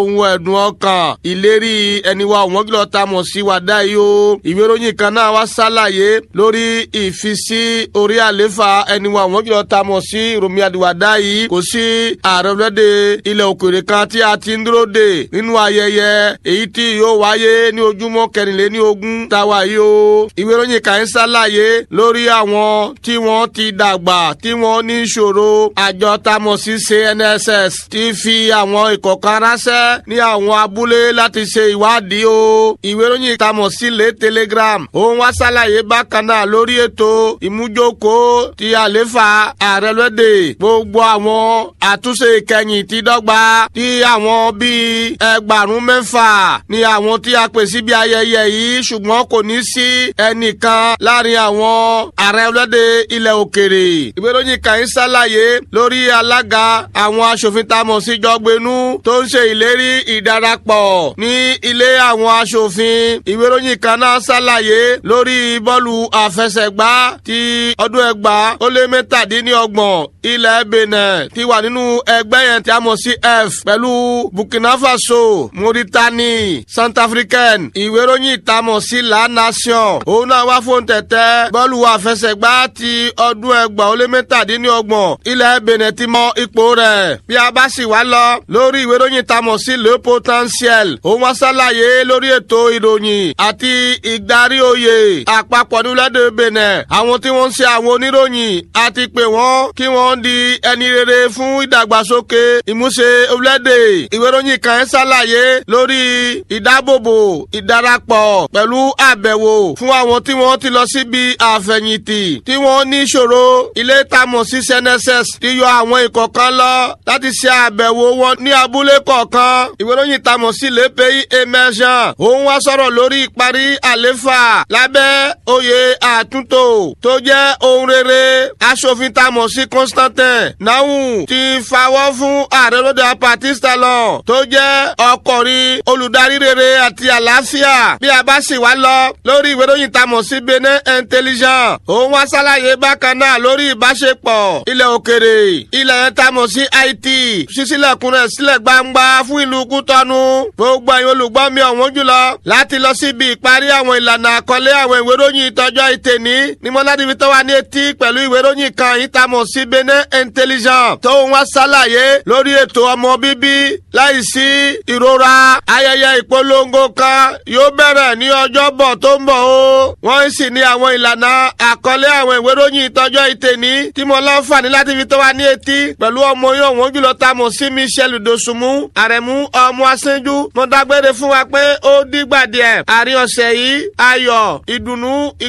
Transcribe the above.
ohun ẹ̀dùn ọkàn ìlérí ẹni wa wọ́n kìlọ̀ ta mọ̀ sí wàdá yìí o ìwé ìròyìn kan náà wá ṣàlàyé lórí ìfisí orí àléfà ẹni wa wọ́n kìlọ̀ ta mọ̀ sí Rọ̀mí Àdìwàdá yìí kò sí ààrẹ orílẹ̀-èdè ilẹ̀ òkèèrè kan tí a ti ń dúró dè nínú ayẹyẹ èyí tí yóò wáyé ní ojúmọ́ kẹrìnléní ogún táwa yìí o ìwé ìròyìn kan ń ṣàlàyé lórí àwọn tí wọ́n ti dàgbà tí wọ́n ní ìṣòro àjọ tamọ̀ sí CNSS ti fi àwọn ìkọ̀kan ránṣẹ́ ní àwọn abúlé láti ṣe ìwádìí o ìwé ìròyìn tamọ̀ sí lé Telegram òun wá ṣàlàyé bákan náà lórí ètò ìmújókòó ti àléfà ààrẹ lóde gbogbo àwọn àtúnṣe ìkẹyìn ti dọ́gba tí àwọn bíi ẹgbàrún mẹ́fà ni àwọn tí a pè síbi ayẹyẹ yìí ṣùgbọ́n kò ní sí ẹnìkan láàrin àwọn ààrẹ lóde ilẹ̀ òkèrè ìwé ìròyìn kan ń ṣàlàyé lórí alága àwọn aṣòfin tamọ̀ sí jọgbẹ́nu tó ń ṣe ìlérí ìdarapọ̀ ní ilé àwọn aṣòfin ìwé ìròyìn kan náà ṣàlàyé lórí bọ́ọ̀lù àfẹsẹ̀gbá ti ọdún ẹgbàá ó lé mẹ́tàdínlọ́gbọ̀n ilẹ̀ Benin ti wà nínú ẹgbẹ́ yẹn tí a mọ̀ sí F pẹ̀lú Burkina Faso Mauritanie Centrafricaine ìwé ìròyìn ìtamọ̀ sí La Nation òun náà wá fóun tẹ̀tẹ̀ bọ́ọ̀lù àfẹsẹ̀gbá ti ọdún ẹgbàá ó lé mẹ́tàdínlọ́gbọ̀n ilẹ̀ Benin ti mọ ipò rẹ̀ bí a bá sì wá lọ lórí ìwé ìròyìn ìtamọ̀ sí Le Potentiel òun wá ṣàlàyé lórí ètò ìròyìn àti ìdarí oyè àpapọ̀ nílẹ̀ Benin àwọn tí wọ́n ń ṣe àwọn oníròyìn àti pé wọ́n kí wọ́n di ẹni rere fún ìdàgbàsókè ìmúṣe orílẹ̀-èdè ìwé ìròyìn kan ẹ̀ ṣàlàyé lórí ìdábòbò ìdarapọ̀ pẹ̀lú àbẹ̀wò fún àwọn tí wọ́n ti lọ síbi àfẹ̀yìntì tí wọ́n ní ìṣòro ilé ìtamọ̀ sí CNSS ti yọ àwọn ìkọ̀kan lọ láti ṣe àbẹ̀wò wọn ní abúlé kọ̀ọ̀kan ìwé ìròyìn ìtamọ̀ sí Le Pays Émergent òun wá sọ̀rọ̀ lórí ìparí àléfà lábẹ́ oyè àtúntò tó jẹ́ ohun rere aṣòfin tamọ̀ sí Constantin Nahum ti fawọ́ fún ààrẹ lóde apatista lọ tó jẹ́ ọkùnrin olùdarí rere àti àlàáfíà bí a bá sì wá lọ lórí ìwé ìròyìn tamọ̀ sí Benin Intelligent òun wá ṣàlàyé bákan náà lórí ìbáṣepọ̀ ilẹ̀ òkèrè ilẹ̀ tamọ̀ sí Haiti ṣíṣílẹ̀kùn rẹ̀ sílẹ̀ gbangba fún ìlú Kútọ́nù gbogbo ẹ̀yin olùgbọ́ mi ọ̀wọ́n jùlọ láti lọ síbi ìparí àwọn ìlànà àkọlé àwọn ìwé ìròyìn ìtọ́jọ́ ìtẹ̀ní ní mọ́ládìbí tó wà ní etí pẹ̀lú ìwé ìròyìn kan ìtamọ̀ sí Benin Intelligent tó ń wá ṣàlàyé lórí ètò ọmọ bíbí láìsí ìrora ayẹyẹ ìpolongo kan yóò bẹ̀rẹ̀ ní ọjọ́bọ̀ tó ń bọ̀ o wọ́n sì ní àwọn ìlànà àkọlé àwọn ìwé ìròyìn ìtọ́jọ́ ìtẹ̀ní tí mo láǹfààní láti fi tó wà ní etí pẹ̀lú ọmọ yóò wọ́n jùlọ tamọ̀ sí Michel Dosunmu àrẹ̀mú ọmọ asẹ́jú mo dágbére fún wa pé ó dìgbà díẹ̀ àárín ọ̀sẹ̀ yìí ayọ̀ ìdùnnú